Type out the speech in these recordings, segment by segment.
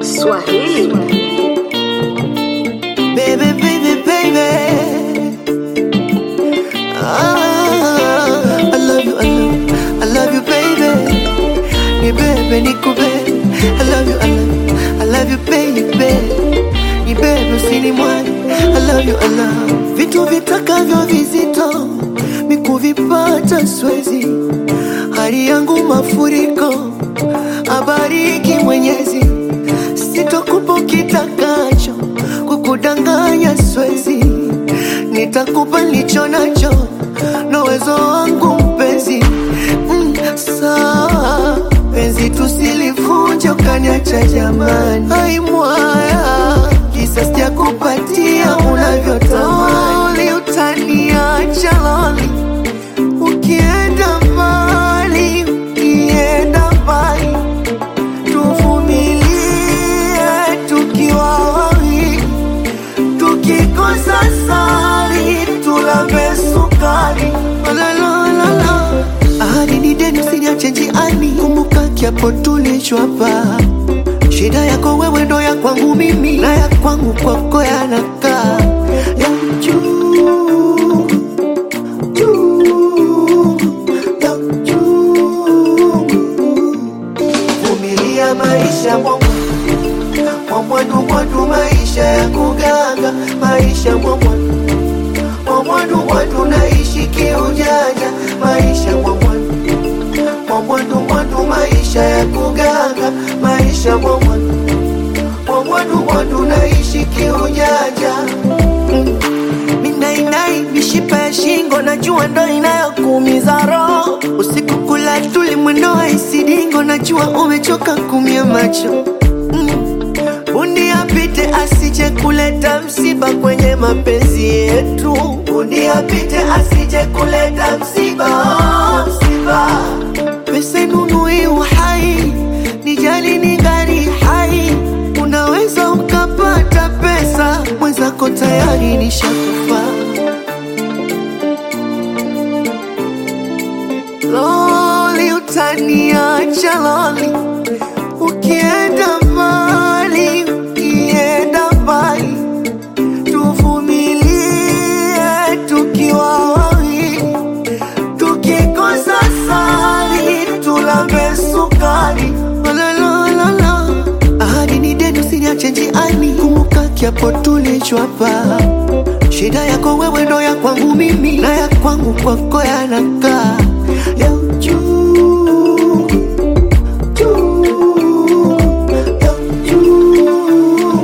Swahili. Baby, baby, baby. Ah, I love you, I love you, I love you, baby. Ni bebe, ni kubebe. I love you, I love you, I love you, baby. Ni bebe, usini mwani. I love you, I love you. Vitu vitakavyo vizito mikuvipata swezi, hali yangu mafuriko, abariki Mwenyezi, sitokupa kitakacho, kukudanganya swezi, nitakupa nilicho nacho na uwezo wangu mpenzi. Mm, sawa penzi, tusilivunje ukaniacha jamani, ai mwaya kisa sijakupatia unavyotamani, utaniacha loli ukienda mbali, ukienda mbali tuvumilie tukiwa wawili, tukikosa sali tulambe sukari. La, la, la, la. Ahadi ni deni, usiniache njiani, kumbuka kiapo tulichwapa. Shida yako wewe ndo ya kwangu mimi, na ya kwangu kwako yanakaa ya juu juu ya juu. Vumilia maisha mwangu mwamwadu mwadu, maisha ya kuganga, maisha mwamwadu mwamwadu mwadu, naishi kiujanja, maisha mwamwadu mwamwadu mwadu, maisha ya kuganga, maisha mwamwadu mwamwadu mwadu, naishi kiujanja Minainai mishipa ya shingo, najua ndo inayokuumiza roho. Usiku kula tuli mwendo wa isidingo, najua umechoka kumia macho mm. Bundi apite asije kuleta msiba kwenye mapenzi yetu. Bundi apite asije kuleta msiba, msiba. Pesa inunui uhai, nijali ni gari hai. Unaweza ukapata pesa, mwenzako tayari nishakufa. Loli, utaniacha loli, ukienda mbali, ukienda mbali, tuvumilie tukiwa wawili, tukikosa sali tulambe sukari. La, la, la, la. Ahadi ni deni, usiniache njiani, kumbuka kiapo tulichwapa. Shida yako wewe ndo ya kwangu mimi, na ya kwangu kwako yanakaa ya juu juu ya juu.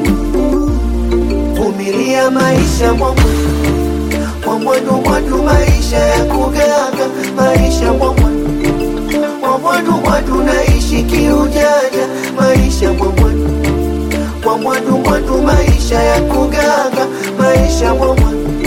Vumilia maisha mwangu mwamwadu mwadu, maisha ya kuganga, maisha mwamwadu mwamwadu mwadu, naishi kiujanja, maisha mwamwadu mwamwadu mwadu, maisha ya kuganga, maisha mwamwadu